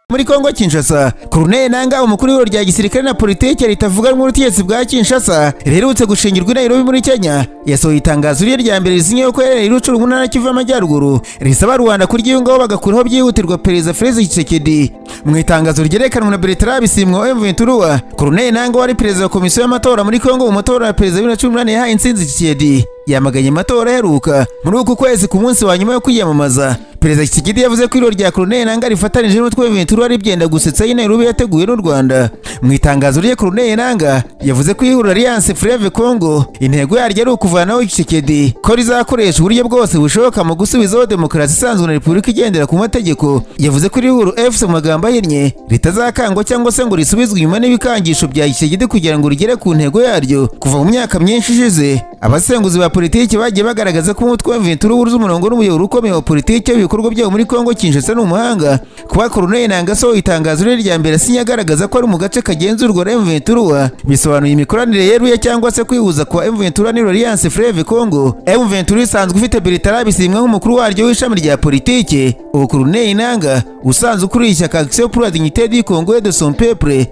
muri Kongo Kinshasa Colonel Nanga umukuru w'ibiro rya gisirikare na politike ritavuganwa ubutegetsi bwa Kinshasa riherutse gushingirwa i Nairobi muri Kenya yasohoye itangazo rye rya mbere rizinyeho ko yarerewe irucuru mu ntara Kivu y'Amajyaruguru risaba Rwanda kuryiyungaho bagakuraho byihutirwa Perezida Felix Tshisekedi mu itangazo ryerekanwa na Bertrand Bisimwa wa M23 Colonel Nanga wari perezida wa komisiyo y'amatora muri Kongo mu matora ya perezida wa 2018 yahaye intsinzi Tshisekedi yamaganye amatora aheruka muri uku kwezi ku munsi wa nyuma yo kwiyamamaza perezida Tshisekedi yavuze ko irori rya Colonel Nanga rifatanije n'utwe Ventura ribyenda gusetsa y'i Nairobi yateguwe n'u Rwanda mu itangazo rye Colonel Nanga yavuze ko ihuriro Alliance Fleuve Congo intego yaryo ari ukuvanaho Tshisekedi ko rizakoresha uburyo bwose bushoboka mu gusubizaho demokarasi isanzwe na repubulika igendera ku mategeko yavuze ko iri huriro EFC mu magambo ahinnye ritazakangwa cyangwa se ngo risubizwe inyuma n'ibikangisho bya Tshisekedi kugira ngo rigere ku ntego yaryo kuva mu myaka myinshi ishize abasenguzi ba politiki bagiye bagaragaza ko umutwe wa Ventura wuzuye umurongo n'umuyoboro ukomeye wa politiki ibikorwa byawo muri Kongo Kinshasa n'umuhanga kuba Colonel Nanga so itangazo rye rya mbere sinye agaragaza ko ari mu gace kagenzurwa na M23 bisobanuye imikoranire yeruye cyangwa se kwihuza kwa M23 n'Alliance Fleuve Congo M23 isanzwe ufite Bertrand Bisimwa nk'umukuru waryo w'ishami rya politiki ubu Colonel Nanga usanzwe ukuriye ishyaka Action pour la dignité du Congo et de son peuple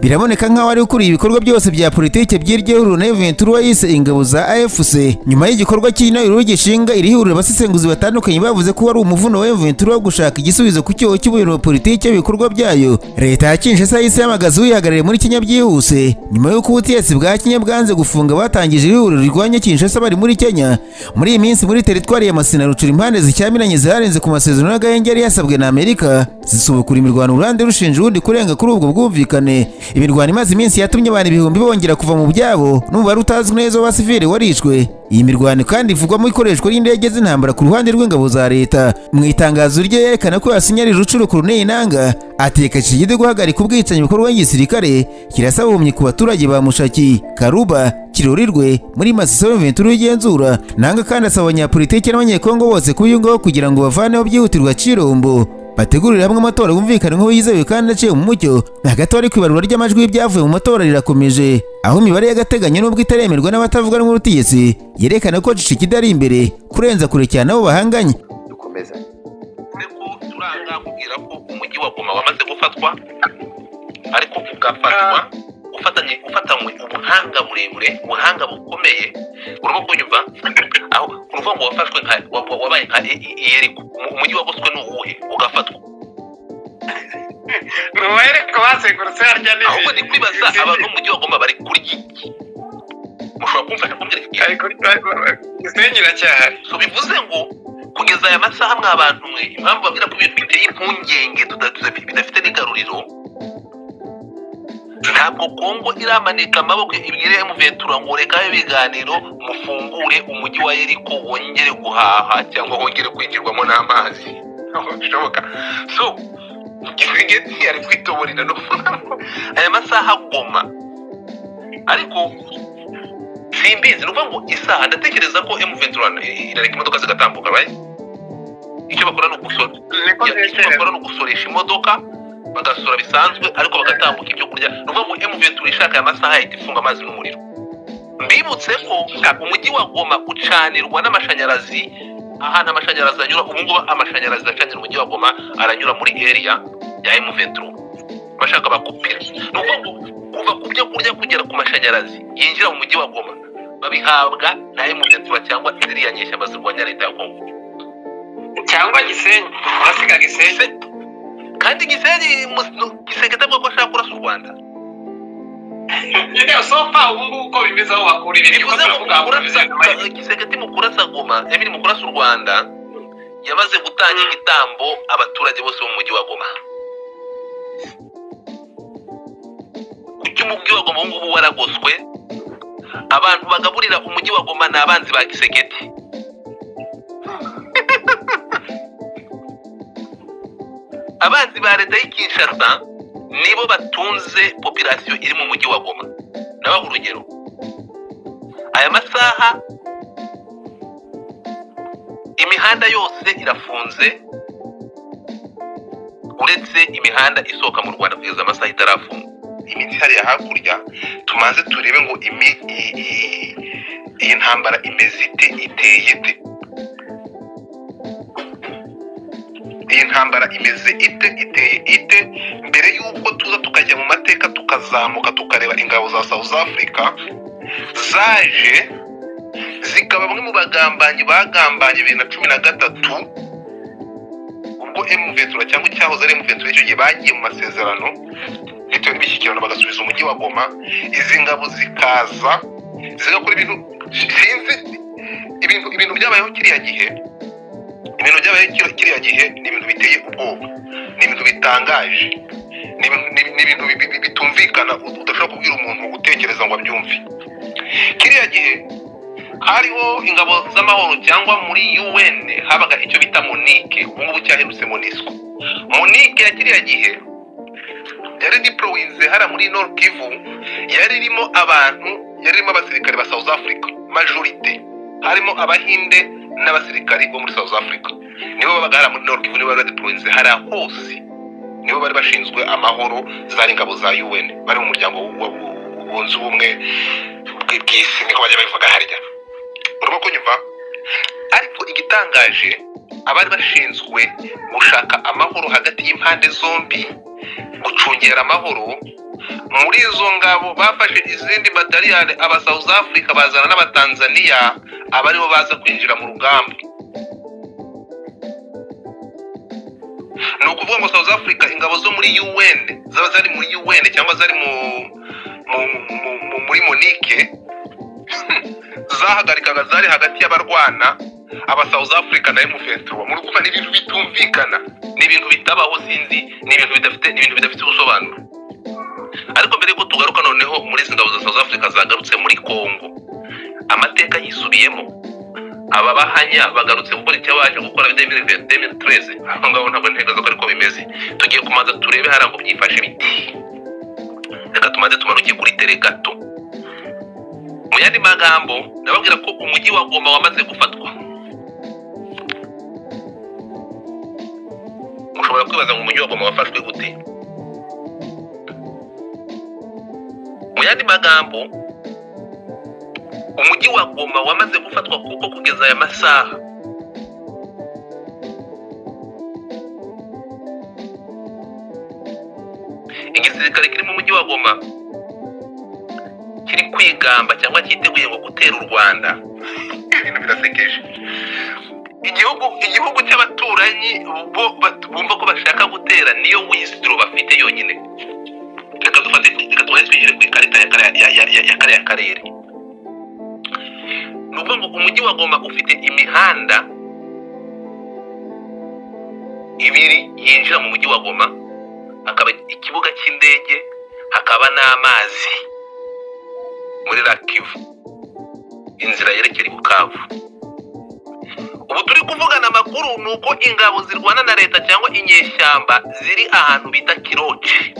biraboneka nk'aho ari ukuriye ibikorwa byose bya politiki by'iryo huriro na M23 yise ingabo za AFC nyuma y'igikorwa cy'intorero gishinga iri huriro abasesenguzi batandukanye bavuze ko wari umuvuno wa M23 wo gushaka igisubizo ku cyoho cy'ubuyobozi wa politiki y'ibikorwa byayo leta ya Kinshasa yise yamagaza uyihagarariye muri Kenya byihuse nyuma y'uko ubutegetsi bwa Kenya bwanze gufunga batangije iri huriro rirwanya Kinshasa bari muri Kenya muri iyi minsi muri teritwari ya Masina Rucuru impande zicyamiranye zarenze ku masezerano y'agahenge yari yasabwe na Amerika zisubukura imirwano uruhande rushinja urundi kurenga kuri ubwo bwumvikane imirwano imaze iminsi yatumye abantu ibihumbi bongera kuva mu byabo n'umubare utazwi neza w'abasivili warishwe iyi mirwano kandi ivugwamo ikoreshwa ry'indege z'intambara ku ruhande rw'ingabo za leta mu itangazo rye yerekana ko yasinyari rucuru Colonel Nanga ateka Tshisekedi guhagarika ubwicanyi bikorwa n'igisirikare kirasaba ubumye ku baturage ba Mushaki Karuba kirurirwe muri Masisi Ventura y'igenzura Nanga kandi asaba abanyapolitiki n'abanyekongo bose kubiyungaho kugira ngo bavaneho byihutirwa Kirombo bategurire hamwe amatora yumvikana nk'uwo yizewe kandi aciye mu mucyo hagati ari ku ibarura ry'amajwi y'ibyavuye mu matora rirakomeje aho imibare y'agateganyo n'ubwo itaremerwa n'abatavuga n'ubutegetsi yerekana ko Tshisekedi ari imbere kurenza kure cyane abo bahanganye dukomeza ko turanga kubwira ko umujyi wa Goma wamaze gufatwa ariko ugafatwa ufatanye ufatanywe ubuhanga burebure ubuhanga bukomeye urimo kunyumva aho uruvuga ngo wafashwe nka wabaye nka yeriko umujyi wagoswe ni uwuhe ugafatwa ni uwereko bazengurutse harya n'ibindi ahubwo ni kwibaza abantu mu mujyi wagomba bari kuri iki mushobora kumfasha kumbwira gisenyi iracyahari so bivuze ngo kugeza aya masaha mwa bantu mwe impamvu babwira ko ibintu biteye impungenge bidafite n'igaruriro ntabwo kongo iramanika amaboko ibwire emuventura ngo rekaho ibiganiro mufungure umujyi wa yeriko wongere guhaha cyangwa wongere kwinjirwamo n'amazi bishoboka so gisengeti ari kwitoborera no aya masaha goma ariko simbizi ni ngo isaha ndatekereza ko emuventura irareka imodoka zigatambuka right icyo bakora ni ugusora icyo bakora ni ugusoresha imodoka bagasura bisanzwe ariko bagatambuka ibyo kurya ni ukuvuga ngo emuventura ishaka aya masaha yahita ifunga amazi n'umuriro mbibutse ko umujyi wa goma ucanirwa n'amashanyarazi ahantu amashanyarazi anyura ubu ngubu amashanyarazi acanira umujyi wa goma aranyura muri eriya ya emuventura bashaka bakupira ni ukuvuga ngo kuva ku byo kurya kugera ku mashanyarazi yinjira mu mujyi wa goma babihabwa na emuventura cyangwa ziriya nyeshyamba zirwanya leta ya kongo cyangwa gisenyi urasiga gisenyi kandi gisenyi gisenge atavuga ko ashaka kurasa u rwanda nyine sofa ubungubu uko bimeze aho bakura ibiri bivuze ngo gisegeti mu kurasa goma emiri mu kurasa u rwanda yamaze gutanga igitambo abaturage bose bo mu mujyi wa goma kuki umujyi wa goma ubungubu waragoswe abantu bagaburira umujyi wa goma ni abanzi ba gisegeti abanzi ba leta y'ikishasa nibo batunze popirasiyo iri mu mujyi wa goma nabaha urugero aya masaha imihanda yose irafunze uretse imihanda isohoka mu rwanda kugeza amasaha itarafunga iminsi hariya hakurya tumaze turebe ngo iyi ntambara imeze ite iteye ite iyi ntambara imeze ite iteye ite tukazamuka tukareba ingabo za south africa zaje zikaba bamwe mu bagambanyi bagambanye bibiri na cumi na gatatu ubwo emuventura cyangwa icyahoze ari emuventura icyo gihe bagiye mu masezerano bitewe n'imishyikirano bagasubiza umujyi wa goma izi ngabo zikaza zigakora ibintu sinzi ibintu ibintu byabayeho kiriya gihe ibintu byabayeho kiriya- kiriya gihe ni ibintu biteye ubwoba ni ibintu bitangaje ni ibintu- ni- ni ibintu bi- bi- bitumvikana ut- udashobora kubwira umuntu utekereza ngo abyumve kiriya gihe hariho ingabo z'amahoro cyangwa muri un habaga icyo bita monike ubungubu cyaherutse monisco monike ya kiriya gihe yari diporowinze hariya muri nord kivu yari irimo abantu yari irimo abasirikare ba south africa majorite harimo abahinde n'abasirikare bo muri south africa nibo babaga hariya muri nord kivu nibo bari badiporowinze hariya hose nibo bari bashinzwe amahoro zari ingabo za un bari mu muryango wa- wunze ubumwe bw- bw'isi niko bajya babivuga harya urimo kunyumva ariko igitangaje abari bashinzwe gushaka amahoro hagati y'impande zombi gucungera amahoro muri izo ngabo bafashe izindi bataliyani aba south africa bazana n'abatanzaniya abaribo baza kwinjira mu rugamba ni ukuvuga ngo south africa ingabo zo muri un zaba zari muri un cyangwa zari mu, mu, mu, mu, muri monike zahagarikaga zari hagati y'abarwana aba south africa na emuventura muri kumva ni ibintu bitumvikana ni ibintu bitabaho sinzi ni ibintu bidafite ni ibintu bidafite ubusobanuro ariko mbere yuko tugaruka noneho muri izi ngabo za south africa zagarutse muri congo amateka yisubiyemo aba bahanya bagarutse gukora icyo baje gukora demiri tereze aho ngaho ntabwo ntegereje ko ariko bimeze tugiye kumanza turebe hariya ngo byifashe biti reka tumaze tumanuke kuri tere gato mu yandi magambo ndababwira ko umujyi wa goma wamaze gufatwa ushobora kwibaza ngo umujyi wa goma wafashwe gute mu yandi magambo umujyi wa goma wamaze gufatwa kuko kugeza aya masaha igisirikare kiri mu mujyi wa goma kiri kwigamba cyangwa cyiteguye ngo gutera u rwanda ibintu birasekeje igihugu igihugu cy'abaturanyi bo bat- bumva ko bashaka gutera niyo wisitiro bafite yonyine reka dufate reka tubanze twinjire ku ikarita ya kare- ya- ya- ya- ya kare- ya karere ni ukuvuga ngo umujyi wa goma ufite imihanda ibiri yinjira mu mujyi wa goma hakaba ikibuga cy'indege hakaba n'amazi muri rakivu inzira yerekera i bukavu ubu turi kuvugana amakuru ni uko ingabo zirwana na leta cyangwa inyeshyamba ziri ahantu bita kiroce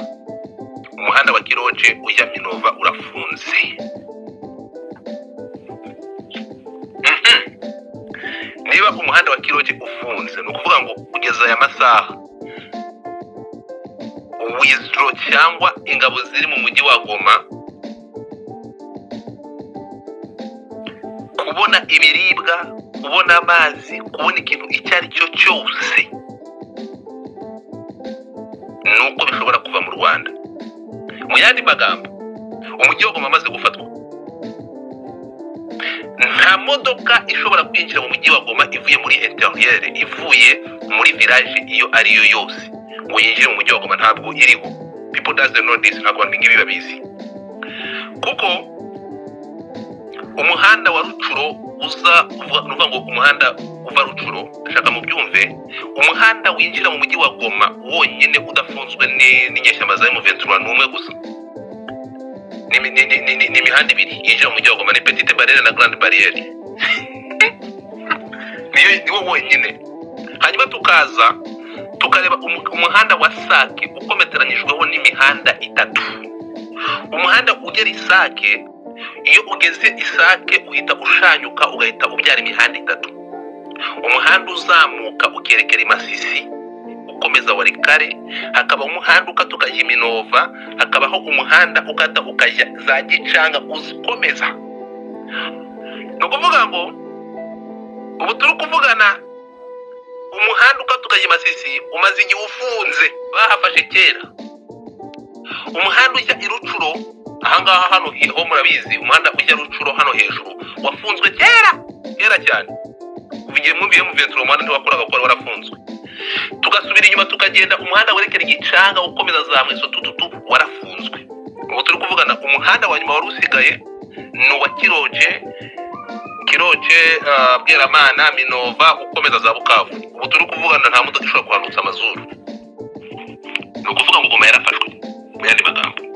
umuhanda wa kiroce ujya minova urafunze Mhm. niba umuhanda wa kiroce ufunze ni ukuvuga ngo kugeza aya masaha wiziro cyangwa ingabo ziri mu mujyi wa goma kubona ibiribwa kubona amazi kubona ikintu icyo ari cyo cyose ni uko bishobora kuva mu rwanda mu yandi magambo umujyi wa goma amaze gufatwa nta modoka ishobora kwinjira mu mujyi wa goma ivuye muri interiyere ivuye muri viraje iyo ari yo yose ngo yinjire mu mujyi wa goma ntabwo iriho people does the know this ntabwo abantu ngibi babizi kuko umuhanda wa rucuro uza uva- ni ukuvuga ngo umuhanda uva rucuro ndashaka mu byumve umuhanda winjira mu mujyi wa goma wonyine udafunzwe ni- n'inyeshyamba za emuventura ni umwe gusa Ni imi- ni- ni- ni- ni- ni imihanda ibiri yinjira mu mujyi wa goma ni petite bariyeri na garande bariyeri niyo niwo wonyine hanyuma tukaza tukareba umu- umuhanda wa sake ukometeranyijweho n'imihanda itatu umuhanda ugera isake iyo ugeze isake uhita ushanyuka ugahita ubyara imihanda itatu umuhanda uzamuka ukerekera i masisi ukomeza wari kare hakaba umuhanda ukatuka i minova hakabaho umuhanda ukata ukajya za gicanga ukomeza ni ukuvuga ngo ubu turi kuvugana umuhanda ukatuka i masisi umaze igihe ufunze bahafashe kera umuhanda ujya i rucuro ahangaha hano hi- ho murabizi umuhanda ujya rucuro hano hejuru wafunzwe kera kera cyane ugiye mwumviye muventura umuhanda ntiwakoraga kuko wari warafunzwe tugasubira inyuma tukagenda umuhanda werekera igicanga ukomeza za mweso tututu warafunzwe ubu turi kuvugana umuhanda wa nyuma wari usigaye ni uwa kiroje kiroje ah, bweramana minova ukomeza za bukavu ubu turi kuvugana nta modoka ishobora kuhanutsa amazuru ni ukuvuga ngo goma yarafashwe mu yandi magambo